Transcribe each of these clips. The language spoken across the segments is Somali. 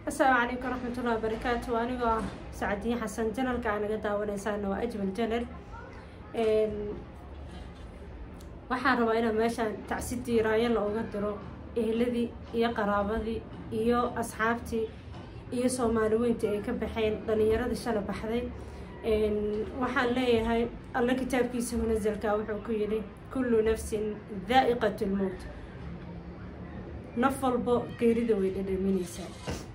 asalaamu calaykum waraxmatullahi wabarakaatu anigoo ah sacadiin xasan janalka aa naga daawaneysaana waa ajmal janal waxaan rabaa inaan meeshaan tacsidii raayala uga diro ehladii iyo qaraabadii iyo asxaabtii iyo soomaali weyntii ay ka baxeen dhalinyaradii shala baxday waxaan leeyahay alla kitaabkiisa munasalka wuxuu ku yidhi kullu nafsin daa'iqat lmowt naf walbo geerida way dhadhaminaysaa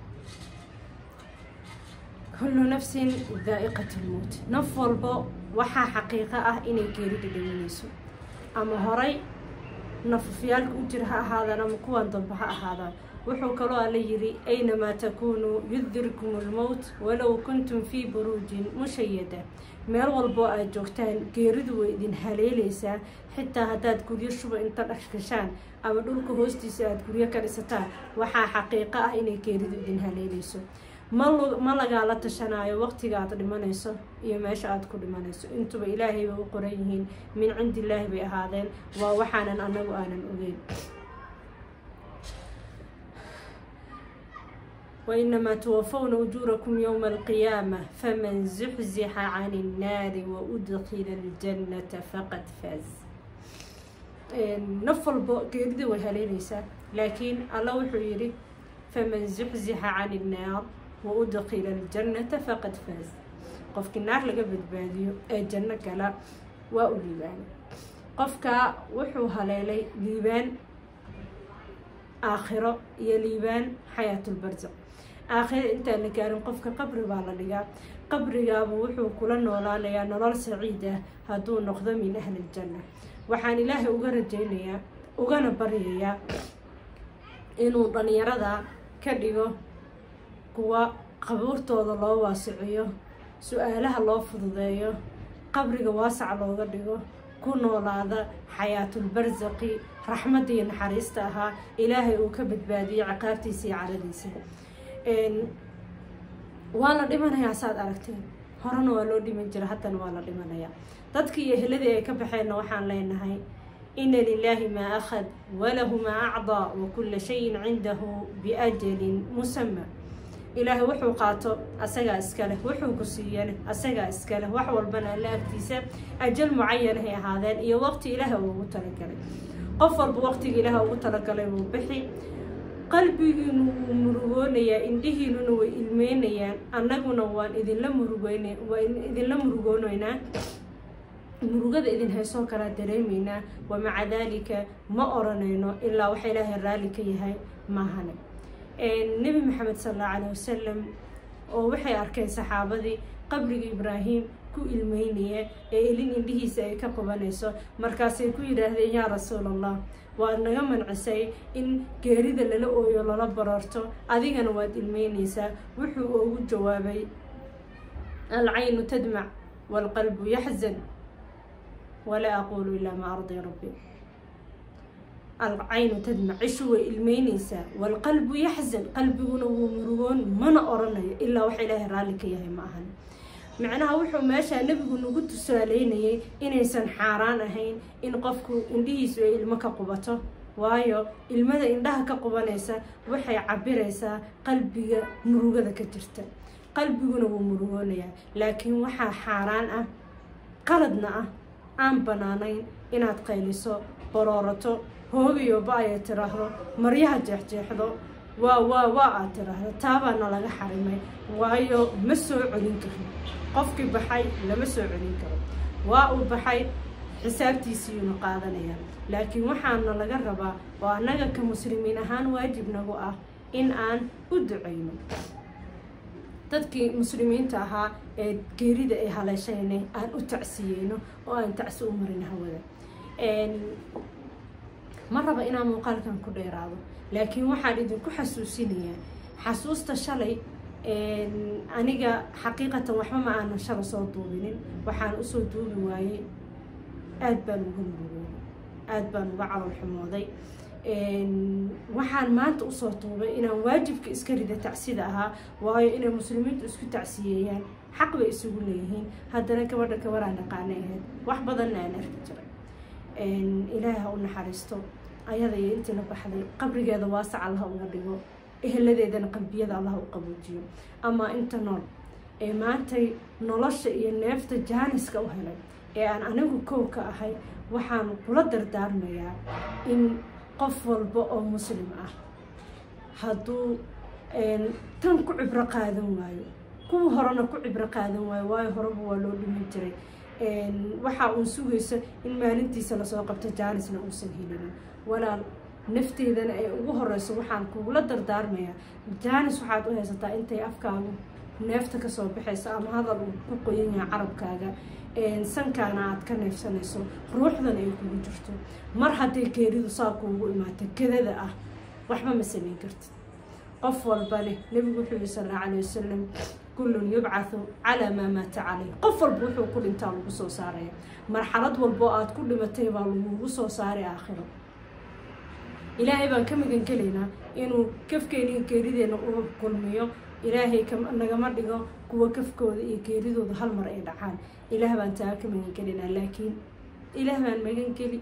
kullu nafsin daa'iqat lmowt naf walbo waxaa xaqiiqo ah inay geeri dhadhaminayso ama horay nafafyaalka u jira ha ahaadaan ama kuwan dambe ha ahaadaan wuxuu kaloo alla yidhi aynamaa takuunuu yudirkum lmowt walow kuntum fii buruujin mushayada meel walboo aad joogtaan geeridu way idin haleelaysaa xitaa haddaad guryo shuba inta dhashgashaan ama dhulka hoostiisa aada guryo ka dhisataan waxaa xaqiiqo ah inay geeridu idin haleelayso ma lagaala tashanaayo waqtiga aad dhimanayso iyo meesha aada ku dhimanayso intuba ilaahay bay u qoran yihiin min cindi illaahi bay ahaadeen waa waxaanan anagu aanan ogeyn wainamaa tuwafawna ujuurakum yowma alqiyaama faman zuxzixa cani innaari wa udkila aljannata faqad faaz naf walbo geerida way haleynaysaa laakiin alla wuxuu yidhi faman zuxzixa cani innaar wa udkila aljannata faqad faaz qofkii naar laga badbaadiyo ee janno gala waa u liibaanay qofkaa wuxuu haleelay liibaan aakhiro iyo liibaan xayaatulbarzaq aakhira intaan la gaarin qofka qabri baa la dhigaa qabrigaaba wuxuu kula noolaanayaa nolol saciid ah hadduu noqdo min ahli iljanna waxaan ilaahay uga rajaynayaa ugana baryayaa inuu dhalinyarada ka dhigo kuwa qabuurtooda loo waasiciyo su-aalaha loo fududeeyo qabriga waasac looga dhigo ku noolaada xayaatulbarsaqi raxmadda iyo naxariista ahaa ilaahay uu ka badbaadiyo ciqaabtiisa iyo caradiisa waa la dhimanayaa saad aragteen horena waa loo dhiman jira haddana waa la dhimanayaa dadkii iyo heladii ay ka baxeenna waxaan leenahay ina lilaahi maa akhad walahu maa acdaa wa kulla shayin cindahu biajalin musama ilaahay wuxuu qaato asagaa iskaleh wuxuu ku siiyane asagaa iskaleh wax walbana alla agtiisa ajal mucayanahay ahaadeen iyo waqti ilaaha uu ugu talagalay qof walba waqtiga ilaaha ugu talagalay wuu bixi qalbigiinu wuu murugoonayaa indhihiinuna way ilmeynayaan annaguna waan idinla murugoyn waan idinla murugoonaynaa murugada idin haysoo kalaa dareemaynaa wa maca daalika ma oranayno ilaa waxa ilaahay raalli ka yahay maahane nebi maxamed sal allahu caleyh wasalam oo waxay arkeen saxaabadii qabriga ibraahim ku ilmeynaya ee ilin indhihiisa ay ka qubanayso markaasay ku yidhaahdeen yaa rasuul allah waad naga mancisay in geerida lala ooyo lala bararto adigana waad ilmeynaysaa wuxuu ugu jawaabay alcaynu tadmac waalqalbu yaxzan walaa aquulu ilaa maa ardi rabbi alcaynu tadmac cishu way ilmeynaysaa waalqalbu yaxzan qalbiguna wuu murugoon mana oranayo ilaa waxa ilaahay raalli ka yahay ma ahan macnaha wuxuu meeshaa nebigu nagu tusaaleynayay inaysan xaaraan ahayn in qofku indhihiisu ay ilmo ka qubato waayo ilmada indhaha ka qubanaysa waxay cabiraysaa qalbiga murugada ka jirta qalbiguna wuu murugoonayaa laakiin waxaa xaaraan ah qaladna ah aan banaanayn inaad qayliso baroorato hoogayo ba-aya tiraahdo maryaha jeexjeexdo waa waa waa aad tiraahdo taabaana laga xarimay waayo ma soo celin karo qofkii baxay lama soo celin karo waa uu baxay xisaabtiisiiyuuna qaadanaya laakiin waxaana laga rabaa oo annaga ka muslimiin ahaan waajib nagu ah in aan u duceyno dadkii muslimiinta ahaa ee geerida ay haleeshayna aan u tacsiyeyno oo aan tacsi u marin hawada ma raba inaan muuqaalkan ku dheeraado laakiin waxaan idinku xasuusinayaa xasuusta shalay aniga xaqiiqatan waxba ma aanan shala soo duubinin waxaan usoo duubi waayey aada baan uga murugooday aada baan uga calol xumooday waxaan maanta usoo duubay inaan waajibka iska rida tacsida ahaa waayo inay muslimiintu isku tacsiyeeyaan xaq bay isugu leeyihiin haddana gabadha gabaraan dhaqaanay ahayd wax badanna aan arki jiray ilaahi ha u naxariisto ayada iyo intii la baxday qabrigeeda waasac allaha uga dhigo eheladeedana qalbiyada allah u qaboojiyo ama inta nool ee maantay nolosha iyo neefta jaaniska u helay ee aan anigu kow ka ahay waxaan kula dardaarmayaa in qof walba oo muslim ah hadduu tan ku cibro qaadan waayo kuwa horena ku cibro qaadan waayo waayo horeba waa loo dhiman jiray waxa uun sugayso in maalintiisa lasoo qabto jaanisna uusan helinin walaal nafteedana ay ugu horeyso waxaan kugula dardaarmayaa jaanis waxaad u haysataa intay afkaagu neefta kasoo baxayso ama hadal uu ku qoyan yahay carabkaaga sankaana aad ka neefsanayso ruuxdan ay kugu jirto mar hadday geeridu saa kuugu imaato kadada ah waxba ma samayn kartid qof walba leh nebigu wuxuu yihi sal alla alay wasalam kullun yubcathu calaa maa maata caleyh qof walba wuxuu ku dhintaa lagu soo saaraya marxalad walboo aad ku dhimatay baa lagugu soo saaray aakhiro ilaahay baan ka magan gelaynaa inuu kafkeena iyo geerideena u kulmiyo ilaahay nagama dhigo kuwa kafkooda iyo geeridooda hal mar ay dhacaan ilaah baan taa ka magan gelaynaa laakiin ilaah baan magan geli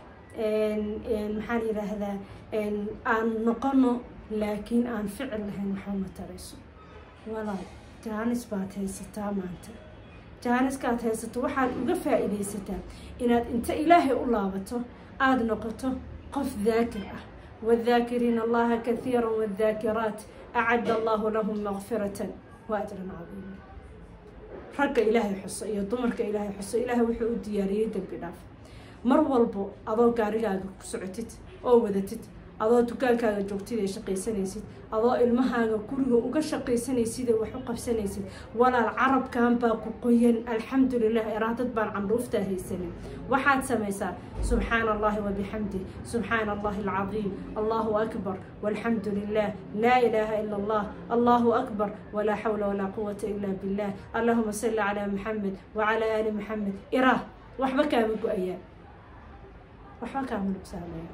maxaan yidhaahdaa aan noqono laakiin aan ficil lahayn waxama tarayso walaal jaanis baad haysataa maanta jaaniskaad haysato waxaad uga faa-iidaysataa inaad inta ilaahay u laabato aada noqoto qof daakir ah wadaakiriina allaha kathiira wadaakiraat acadda allahu lahum maqfiratan wa ajran cadiima ragga ilaahay xuso iyo dumarka ilaahay xuso ilaahay wuxuu u diyaariyey dembi dhaaf mar walbo adoo gaarigaaga ku socotid oo wadatid adoo dukaankaaga joogtid ee shaqaysanaysid adoo ilmahaaga guriga uga shaqaysanaysid ee wax u qabsanaysid walaal carabkan baa ku qoyan alxamdulilah iraadad baan candhuuftaa haysanin waxaad samaysaa subxaana allahi wabixamdih subxaana allahi alcadiim allahu akbar walxamdu lilah laa ilaaha ila allah allahu akbar walaa xawla walaa quwata ila billah allahuma salli calaa maxamed wacalaa aali maxamed iraah waxba kaama go-ayaa waxba kaama nubsaamaya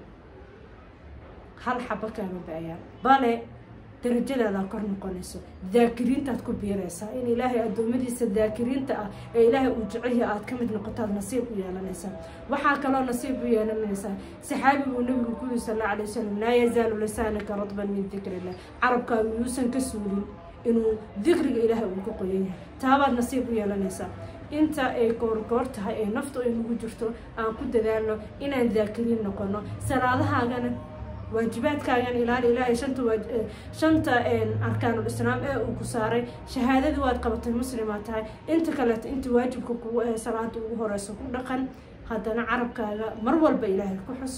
hal xaba kaama ba-ayaan bale darajadaadaa kor noqonayso daakiriintaad ku biiraysaa in ilaahay addoommadiisa daakiriinta ah ee ilaahay uu jeceliya aad ka mid noqotaad nasiib u yeelanaysaa waxaa kaloo nasiib u yeelanaysaa saxaabiguu nabigu ku yiri sal alla alay wasalam laa yazaalu lisaanaka radban min dikri illah carabkaagu yuusan ka suulin inuu dikriga ilaahay uu ka qoyan yahay taabaad nasiib u yeelanaysaa inta ay goorgoor tahay ee naftu ay nagu jirto aan ku dadaalno inaan daakiriin noqono salaadahaagana waajibaadkaagan ilaali ilaahay shanta shanta arkaanul islaam ee uu ku saaray shahaadadii waad qabatay muslimaad tahay inta kaleeto inta waajibka kugu ahe salaada ugu horeyso ku dhaqan haddana carabkaaga mar walba ilaahay ku xus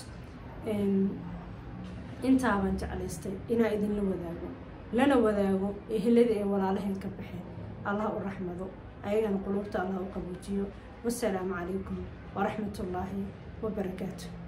intaabaan jeclaystay inaa idinla wadaago lana wadaago ehelada ee walaalahayn ka baxeen allah u raxmado ayagana quluubta allah u qabuujiyo wasalaamu calaykum waraxmat ullaahi wabarakaatu